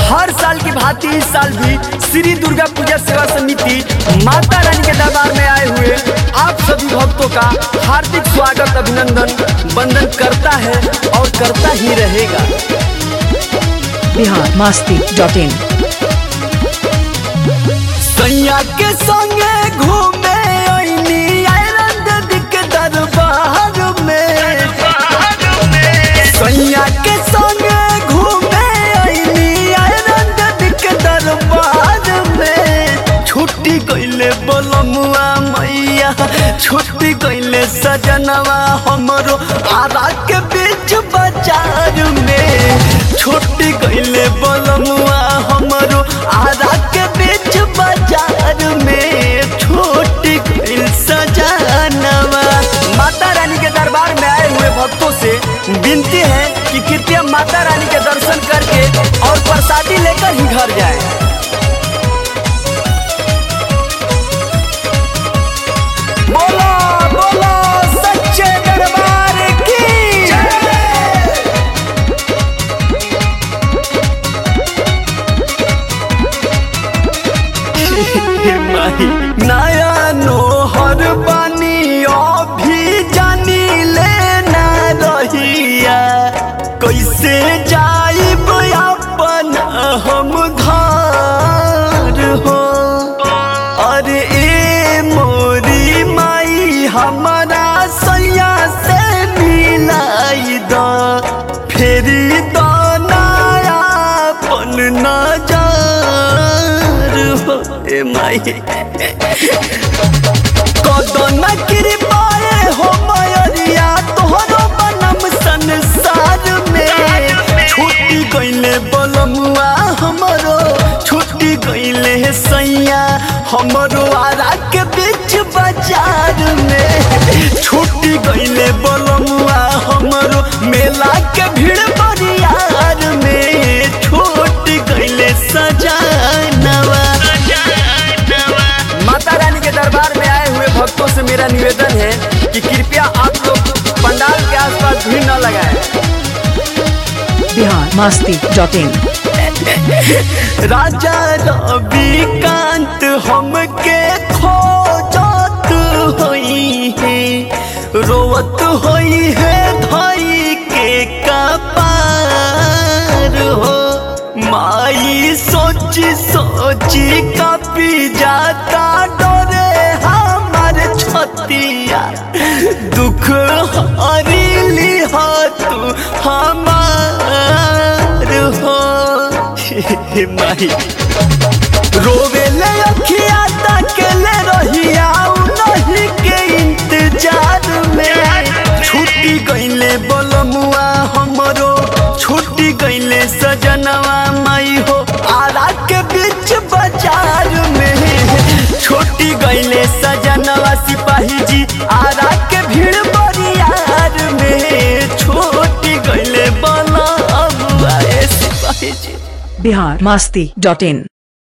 हर साल की भांति इस साल भी श्री दुर्गा पूजा सेवा समिति माता रानी के दरबार में आए हुए आप सभी भक्तों का हार्दिक स्वागत अभिनंदन वंदन करता है और करता ही रहेगा बिहार मस्ती डॉट इन सैया के संगे घूमे आईनी आयरन देवी के दरबार में सैया के संगे घूमे आईनी आयरन देवी के दरबार में छुट्टी गईले बोलमुआ मैया छुट्टी गईले सजनवा हमरो आरा के बीच बाजार में छुट्टी गईले बोलमुआ हमरो आरा के बीच बाजार में छुट्टी गईल सजनवा माता रानी के दरबार में आए हुए भक्तों से विनती है कि कृपया माता रानी के दर्शन करके और प्रसादी लेकर ही घर जाएं। बोलो बोलो सच्चे दरबार की माही नया नोहर बनी अभी जानी लेना रहिया कैसे जाइब अपन हम घर हो अरे ए मोरी माई हमारा सैया से मिलाई द फेरी द नयापन नजर हो ए माई कदन कृपाए हो मयरिया तोहरो बनम संसार में छुट्टी गईले बलमुआ हमरो छुट्टी गईले सैया हमरो आरा के बीच बाजार में छुट्टी गईले बलमुआ हमरो मेला के भीड़ बरियार में छुट्टी गईले सजानवा माता रानी के दरबार में आए हुए भक्तों से मेरा निवेदन है कि कृपया आप लोग पंडाल के आसपास भीड़ न लगाएं बिहार मस्ती डॉट इन राजा रविकांत हमके खोजत होई है रोवत होई है धई के कपार हो माई सोची सोची कपी जाता डरे हमार छतिया दुख हरिली हो तू हमार हो हे माही रोवे ले अखिया तकले रहिया नहीं के इंतजार में छुट्टी गईले बोलमुआ हमरो छुट्टी गईले सजनवा माई हो आरा के बीच बाजार में छुट्टी गईले सजनवा सिपाही जी आरा के भीड़ बरियार में छुट्टी गईले बोलमुआ ए सिपाही जी बिहार मस्ती डॉट इन